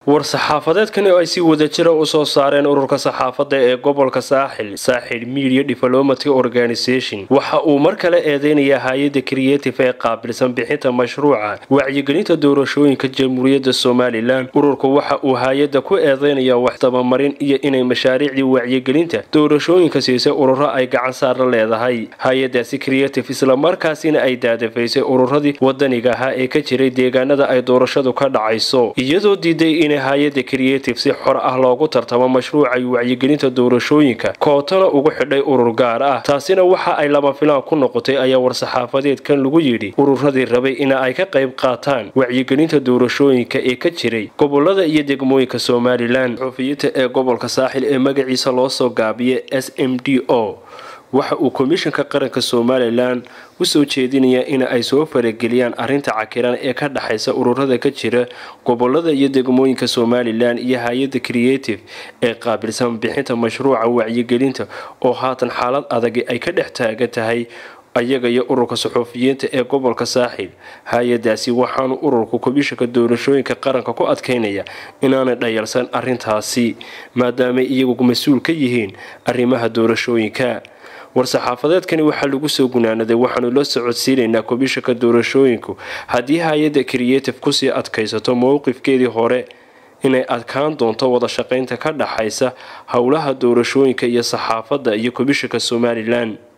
war-saxaafadeedkani oo ay si wadajira u soo saareen ururka saxaafadda ee gobolka saaxil saaxil media diplomatic organisation waxa uu mar kale eedeynayaa hay-adda creative ee qaabilsan bixinta mashruuca wacyigelinta doorashooyinka jamhuuriyadda somalilan ururku waxa uu hay-adda ku eedeynayaa wax tabamarin iyo inay mashaariicdii wacyigelinta doorashooyinka siisay ururo ay gacan saara leedahay hay-adaasi creative islamarkaasina ay daadafaysay ururadii wadaniga ahaa ee ka jiray deegaanada ay doorashadu ka dhacayso iyadoo diiday in hay-ada creative si xor ah loogu tartamo mashruucay wacyigelinta doorashooyinka kootana ugu xidhay urur gaar ah taasina waxa ay lama filaan ku noqotay ayaa war-saxaafadeedkan lagu yidhi ururadii rabay ina ay ka qayb qaataan wacyigelinta doorashooyinka ee ka jiray gobolada iyo degmooyinka somalilan xufiyinta ee gobolka saaxil ee magaciisa loo soo gaabiya s m d o waxa uu komishanka qaranka somalilan u soo jeedinayaa in ay soo farageliyaan arrinta cakiran ee ka dhexaysa ururada ka jira gobolada iyo degmooyinka somalilan iyo hay-adda creative ee qaabilsan bixinta mashruuca wacyigelinta oo haatan xaalad adagi ay ka dhex taagan tahay ayaga iyo ururka saxuufiyiinta ee gobolka saaxil hay-adaasi waxaanu ururka komishanka doorashooyinka qaranka ku adkeynaya inaanay dhayalsan arrintaasi maadaamay iyagu mas-uul ka yihiin arrimaha doorashooyinka war-saxaafadeedkani waxaa lagu soo gunaanaday waxaanu la socodsiinaynaa komishanka doorashooyinku haddii hay-adda creative kusii adkaysato mowqifkeedii hore inay adkaan doonto wada shaqaynta ka dhaxaysa howlaha doorashooyinka iyo saxaafadda iyo komishanka somalilan